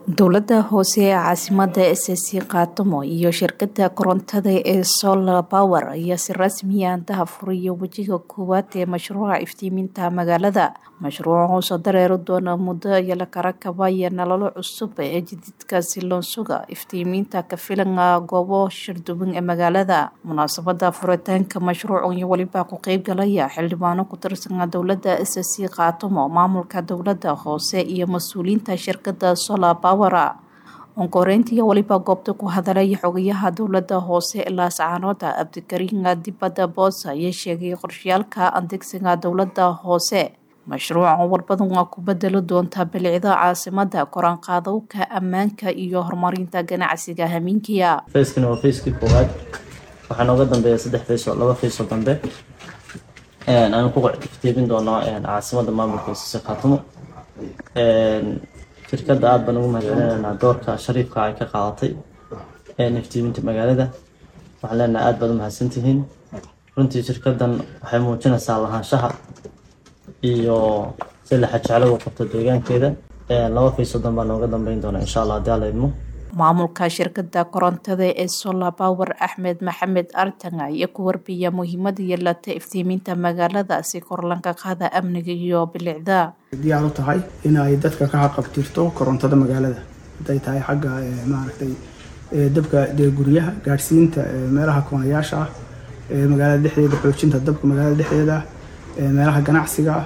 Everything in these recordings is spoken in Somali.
dowlada hoose ee caasimada ssc kaatumo iyo shirkada korontada ee solar power ayaa si rasmiya andaha furiya wejiga koowaad ee mashruuca iftiiminta magaalada mashruuca hoosoo dareeri doona muddo iyo lakara kabaya nololo cusub ee jadiidka silonsuga iftiiminta kafilanga goobo shirduban ee magaalada munaasabada furitaanka mashruuc iyo weliba ku qeybgalaya xildhibaano ku tirsan dowlada ssc kaatumo maamulka dowlada hoose iyo mas-uuliyiinta shirkada solar power onkoreyntii weliba goobta ku hadalay xogayaha dowlada hoose laascaanoda cabdikariin dibada boosa ayaa sheegay qorshayaalka adeegsiga dowlada hoose mashruuca warbadan waa ku bedeli doontaa bilicda caasimada koraanqaadowka ammaanka iyo horumarinta ganacsiga hamiinkiya fayskani waa fayskii koowaad waxaa nooga dambeeya saddex faysoo laba faysoo dambe aan ku iftiimin doono caasimada maamulka isise khaatumo shirkadda aada baan ugu mahadcelinaynaa doorka shariifka ay ka qaadatay iftiiminta magaalada waxaan leenahay aada baad u mahadsantihiin runtii shirkaddan waxay muujinaysaa lahaanshaha iyo si laxa jeclo u qabto deegaankeeda laba faysoo dan baa nooga dambeyn doona insha allah haddii alla idmo maamulka shirkada korontada ee solar power axmed maxamed artanga ayaa ku warbiya muhiimada yeelata iftiiminta magaalada si korlanka qaada amniga iyo bilicda diyaar u tahay inay dadka ka haqabtirto korontada magaalada haday tahay xagga maaragtay dabka guryaha gaadhsiinta meelaha koonayaasha ah magaalada dhexdeeda xoojinta dabka magaalada dhexdeeda meelaha ganacsiga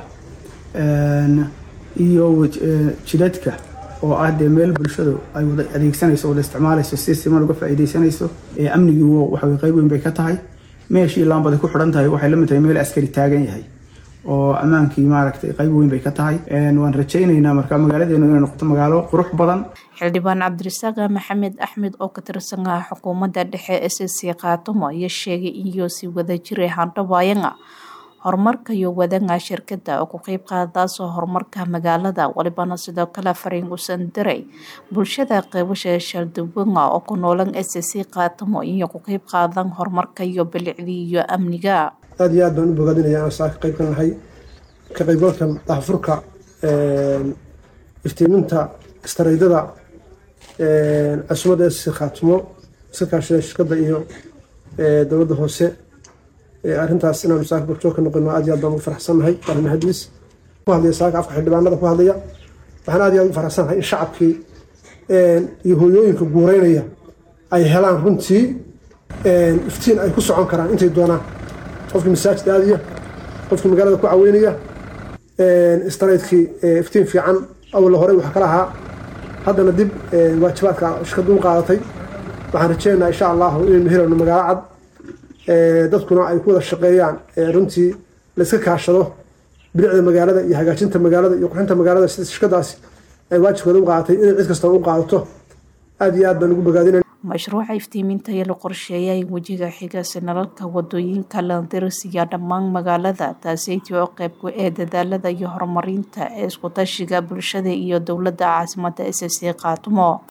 iyo jidadka oo ah dee meel bulshadu ay wada adeegsanayso wada isticmaalayso si siman uga faa'iidaysanayso amnigii waxa qayb weyn bay ka tahay meeshii laambada ku xidhan tahay waxay la mid tahay meel askari taagan yahay oo ammaankii maaragtay qayb weyn bay ka tahay waan rajaynaynaa marka magaaladeenu inay noqoto magaalo qurux badan xildhibaan cabdirasaaq maxamed axmed oo ka tirsan ah xukuumadda dhexe ssc kaatumo ayaa sheegay iyo si wada jiray handhawaayanga horumarka iyo wadanga shirkada oo ku qeyb qaadaasoo horumarka magaalada walibana sidoo kale fariin usan diray bulshada qeybasha shalduwanga oo ku noolan ssc kaatumo iyo ku qeyb qaadan horumarka iyo bilicdii iyo amniga aada iyo aad baan u bogaadinaya aan saa ka qayb ka nahay ka qaybgalka daahfurka iftiiminta istaraydada casumadda ssc khaatumo iska kaashada shirkadda iyo dowladda hoose arrintaas inaanu saaka gorjoog ka noqono aad iyo aad baan ugu faraxsannahay waa mahadiis ku hadlaya saaka afka xildhibaanada ku hadlaya waxaan aad iyo aad ugu faraxsannahay in shacabkii iyo hooyooyinka guureynaya ay helaan runtii iftiin ay ku socon karaan intay doonaan qofkii masaajid aadaya qofkii magaalada ku caweynaya istaraydkii iftiin fiican awalla horey waxa kala ahaa haddana dib waajibaadka shirkaddu u qaadatay waxaan rajeynaynaa insha allahu inaynu helayno magaalo cad dadkuna ay ku wada shaqeeyaan runtii layska kaashado bilicda magaalada iyo hagaajinta magaalada iyo qurxinta magaalada sida shirkadaasi ay waajibkeeda u qaadatay inay cid kastaba u qaadato aada iyo aad baan ugu bogaadinay mashruuca iftiiminta ee la qorsheeyay wejiga xiga sinalalka wadooyinka landirisiya dhammaan magaalada taaseytii oo qeybku ee dadaalada iyo horumarinta ee iskutashiga bulshada iyo dowlada caasimada ssc kaatumo